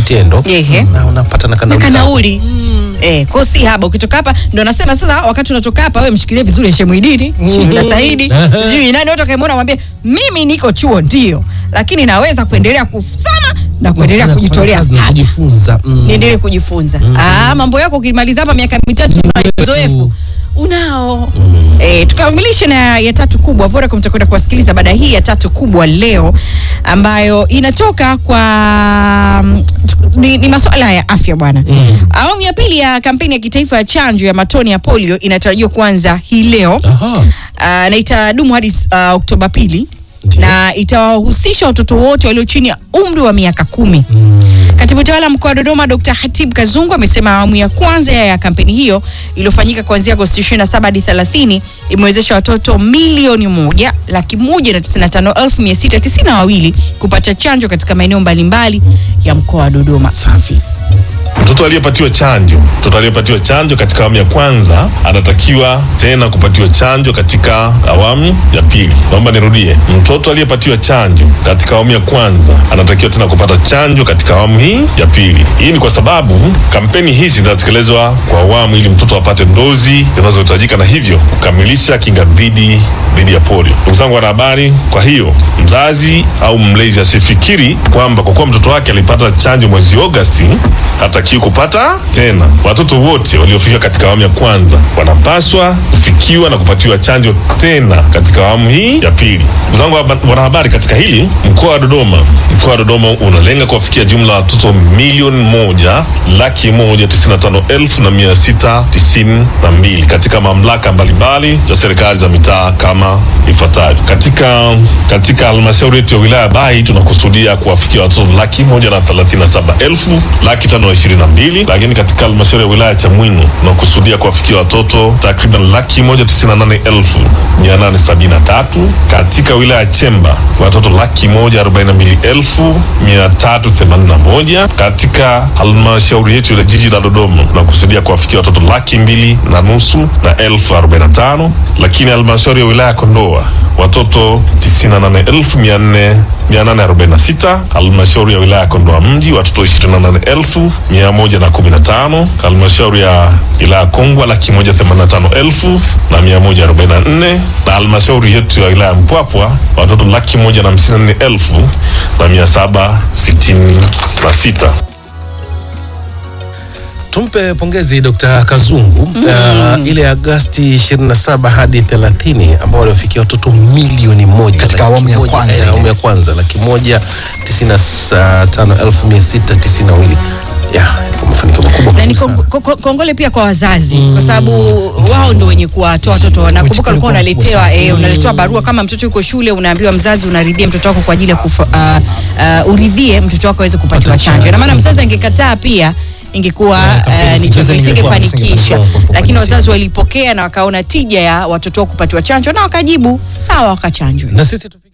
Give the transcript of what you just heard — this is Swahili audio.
vitendo Ehe. na unapata na na kanauli kanauli Eh, kwa si haba ukitoka hapa ndo nasema sasa wakati unatoka hapa wewe mshikilie vizuri Shemwidini, Shida Saidi, sijui nani wote kaimwona mwambie mimi niko chuo ndio, lakini naweza kuendelea kusoma na kuendelea Na kujitolea kufanya kazi na hapa. kujifunza mm. niendelee kujifunza. Ah, mambo yako ukimaliza hapa miaka mitatu na uzoefu unao. Eh, tukamilishe na ya tatu kubwa. Vodacom tutakwenda kuwasikiliza baada hii ya tatu kubwa leo ambayo inatoka kwa mm, ni, ni masuala ya afya bwana. Awamu ya pili ya kampeni ya kitaifa ya chanjo ya matone ya polio inatarajiwa kuanza hii leo. Aha. Uh, na itadumu hadi uh, Oktoba pili Ndiyo. na itawahusisha watoto wote walio chini ya umri wa miaka kumi. Katibu tawala mkoa wa Dodoma Dr. Hatib Kazungu amesema awamu ya kwanza ya kampeni hiyo iliyofanyika kuanzia Agosti 27 hadi 30 imewezesha watoto milioni moja laki moja na tisini na tano elfu mia sita tisini na wawili kupata chanjo katika maeneo mbalimbali ya mkoa wa Dodoma. Safi. Mtoto aliyepatiwa chanjo, mtoto aliyepatiwa chanjo katika awamu ya kwanza anatakiwa tena kupatiwa chanjo katika awamu ya pili. Naomba nirudie, mtoto aliyepatiwa chanjo katika awamu ya kwanza anatakiwa tena kupata chanjo katika awamu hii ya pili. Hii ni kwa sababu kampeni hizi zinatekelezwa kwa awamu ili mtoto apate dozi zinazohitajika na hivyo kukamilisha kinga dhidi dhidi ya polio. Ndugu zangu wanahabari, kwa hiyo mzazi au mlezi asifikiri kwamba kwa kuwa mtoto wake alipata chanjo mwezi Agosti hatakiwi kupata tena. Watoto wote waliofika katika awamu ya kwanza wanapaswa kufikiwa na kupatiwa chanjo tena katika awamu hii ya pili. Ndugu zangu haba- wanahabari, katika hili mkoa wa Dodoma, mkoa wa Dodoma unalenga kuwafikia jumla ya watoto milioni moja laki moja tisini na tano elfu na mia sita tisini na mbili katika mamlaka mbalimbali za serikali za mitaa kama ifuatavyo. Katika katika halmashauri yetu ya wilaya ya Bahi tunakusudia kuwafikia watoto laki moja na thelathini na saba elfu laki tano ishirini na mbili lakini katika halmashauri ya wilaya ya Chamwino tunakusudia kuwafikia watoto takriban laki moja tisini na nane elfu mia nane sabini na tatu katika wilaya ya Chemba watoto laki moja arobaini na mbili elfu mia tatu themanini na moja katika halmashauri yetu ya jiji la Dodoma tunakusudia kuwafikia watoto laki mbili na nusu na elfu arobaini na tano lakini halmashauri ya wilaya ya Kondoa watoto 98446 halmashauri ya wilaya ya Kondoa mji watoto 28115 halmashauri ya wilaya ya Kongwa laki moja themanini na tano elfu na mia moja arobaini na nne na halmashauri yetu ya wilaya ya Mpwapwa watoto laki moja na hamsini na nne elfu na mia saba sitini na sita. Tumpe pongezi Dr. Kazungu uh, ile Agasti 27 hadi 30 ambao waliofikia watoto milioni moja Katika laki awamu ya moja, kwanza eh, ile. awamu ya kwanza laki moja tisini na sa- tano elfu mia sita tisini na mbili ya kwa mafanikio makubwa na ni kabisa. kongo- ko- ko- kongole pia kwa wazazi kwa sababu wao ndo wenye kuwatoa watoto. Nakumbuka ulikuwa unaletewa eh, unaletewa barua kama mtoto yuko shule, unaambiwa mzazi unaridhia mtoto wako kwa ajili ya kufa, uh, uh, uridhie mtoto wako aweze kupatiwa chanjo. Na maana mzazi angekataa pia ingekuwa uh, ni chanzo isingefanikisha, lakini wazazi walipokea na wakaona tija ya watoto wao kupatiwa chanjo na wakajibu sawa, wakachanjwa. na sisi tu